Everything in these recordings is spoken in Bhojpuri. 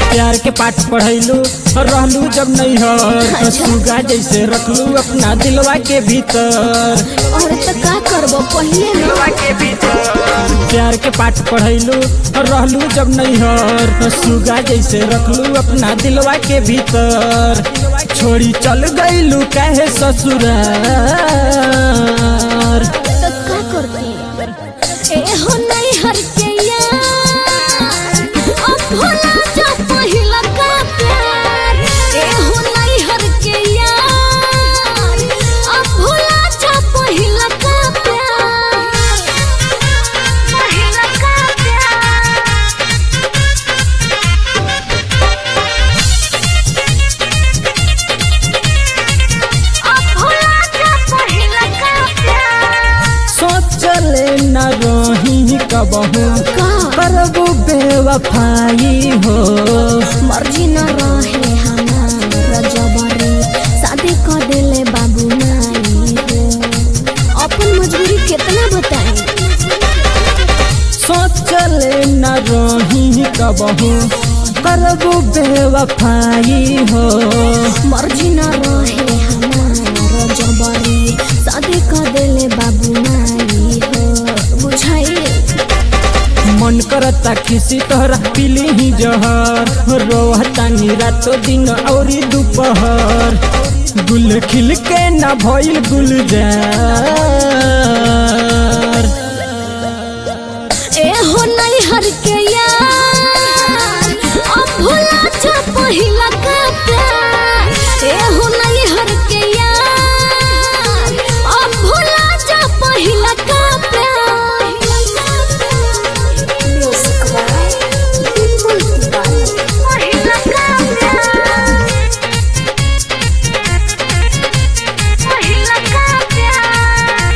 प्यार के पाठ पढ़ैलू रहलू जब नहीं हर सुगा जैसे रखलू अपना दिलवा के भीतर और तो का करबो पहिले ना प्यार के पाठ पढ़ैलू रहलू जब नहीं हर सुगा जैसे रखलू अपना दिलवा के भीतर छोड़ी चल गईलू काहे ससुरार तो का करती ए हो नहीं हर के यार अब भोला जा पहिला का प्यार ए हो नहीं हर के यार अब भोला जा पहिला का प्यार पहिला का प्यार अब भोला जा पहिला का प्यार सोचले न रही कबहू का करबू बेवफाई हो मर्जी न रहे हमार जबरी शादी कर देले बाबू नाई हो अपन मजबूरी कितना बताई सोचले न रही कबहू करबू बेवफाई हो मर्जी न रहे हमार जबरी शादी कर देले बाबू नाई हो बुझाई मन करता किसी तोहरा पीली ही जहर रोहता नी रातो दिन औरी दोपहर गुल खिल के न भइल गुलजार ए हो नहीं हर के यार अब भुला जा पहिला का प्यार ए हो नहीं हर के यार अब भुला जा पहिला का प्यार पहिला का प्यार पहिला का प्यार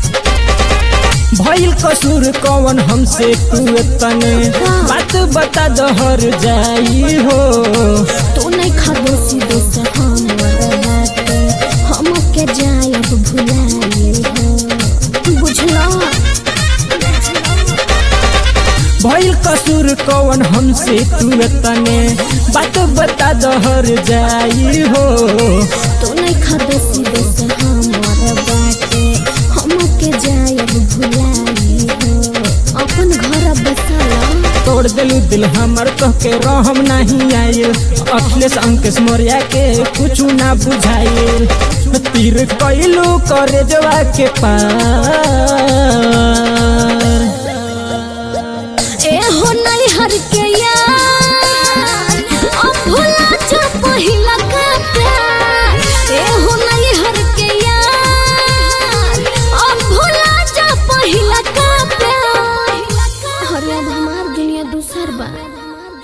भइल कसूर कौन हमसे तू तने बात बता दहर जाई हो तू नहीं खबो सीधे से हमर बाटे हम के जायब भुलाए हो बुझलो भइल कसूर कौन हमसे तू तने बात बता दहर जाई हो तू नहीं खबो सीधे से हमर बाटे हम के जायब भुलाए हो अपन घर बसला तोड़ दिलू दिल हमर कह के रहम नहीं आइल अखिलेश अंकेश मोरिया के कुछ ना बुझाइल तीर कैलू करे जवा के पार ए हो नहीं हर के यार